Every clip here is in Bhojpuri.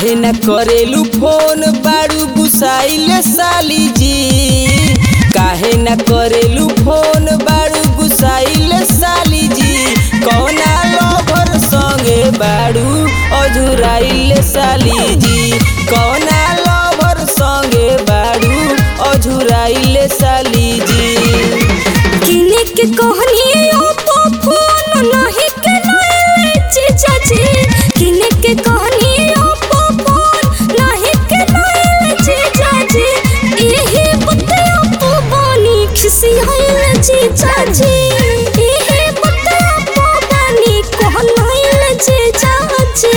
काहे न करेलू फोन बारू गुसाइल साली जी काहे न करेलू फोन बारू गुसाइल साली जी कौना लभर संगे बारू अझुराइल साली जी कौना लभर संगे बारू अझुराइल साली जी किने के कहनी ओप्पो फोन नहीं के नए जीजा जी किने के कहनी ओप्पो फोन नहीं के नए जीजा जी एही बते ओप्पो बनी खिसी होइल जीजा जी एही बते ओप्पो बनी कहनाइल जीजा जी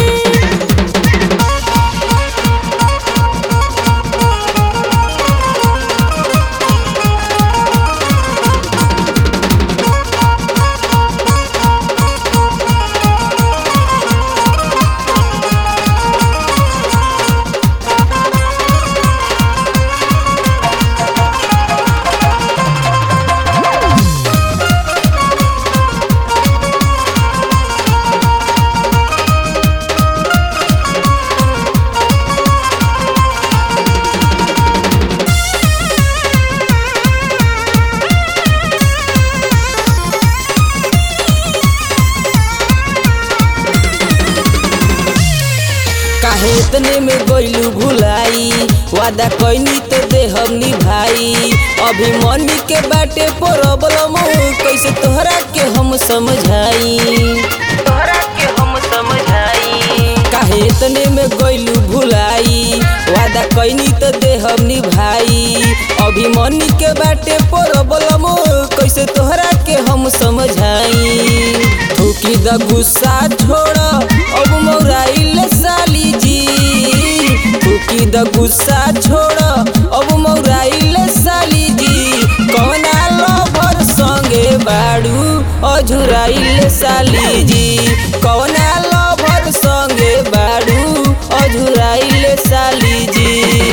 काहे इतने में गइलू भुलाई वादा कैनी तो देहब निभाई अभी मनी के बाटे प्रॉब्लम कैसे तोहरा के हम समझाई तोहरा के हम समझाई काहे इतने में गइलू भुलाई वादा कैनी तो देहब निभाई अभी मनी के बाटे प्रॉब्लम कैसे तोहरा के हम समझाई थूकी द गुस्सा छोड़ अब मौराइल साली जी थूकी द गुस्सा छोड़ अब मौराइल साली जी कौना लभर संगे बाड़ू अझुराइल साली जी कौना लभर संगे बाड़ू अझुराइल साली जी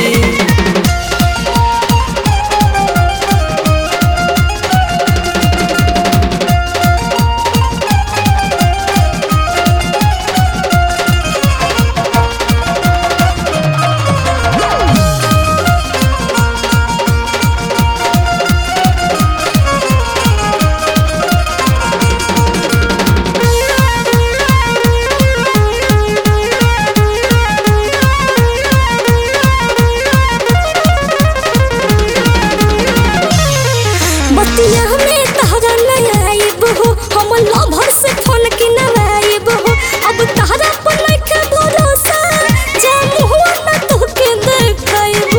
बतिया में तहरा नहीं आइब हो हम लभर से फोन के नवाइब हो अब तहरा पर नइखे भरोसा जा मुहवा न तोहके देखाइब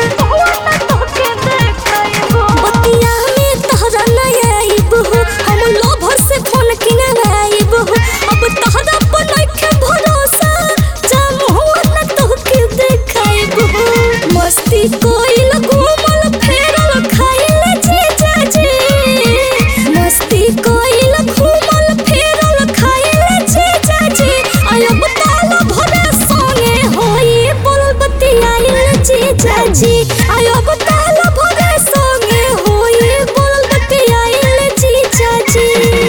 बतिया में तहरा नहीं आइब हो हम लभर से फोन के नवाइब हो अब तहरा पर नइखे भरोसा जा मुहवा न तोहके देखाइब हो मस्ती कोइल घूमल फेरल खाइल जीजा जी मस्ती कोइल घूमल फेरल खाइल जीजा जी आयब ताल भरे संगे होई बोल बतियाइल जीजा जी आयब ताल भरे संगे होई बोल बतियाइल जीजा जी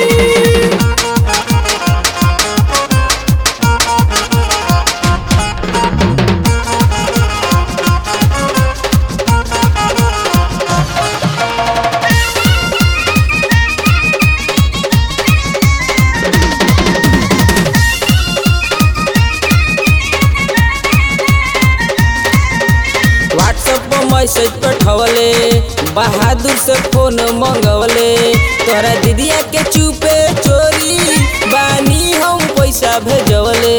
व्हाट्सएप पर मैसेज पठवले बहादुर से फोन मंगवले तोहरा दीदिया के चुपे चोरी बानी हम पैसा भेजवले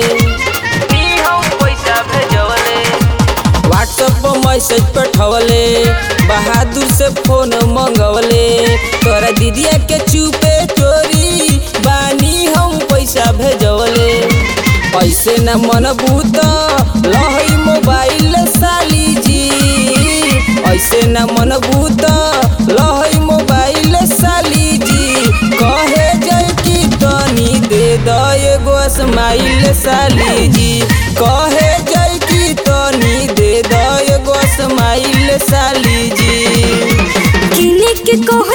व्हाट्सएप पर मैसेज पठवले बहादुर से फोन मंगवले तोहरा दीदिया के चुपे चोरी बानी हम पैसा भेजवले ऐसे न मन भूत लहई मोबाइल साली जी ऐसे न मन भूत लहई मोबाइल साली जी कहे जय की तनी दे द एगो स्माइल साली जी कहे जय की तनी दे द एगो स्माइल साली जी किने के कह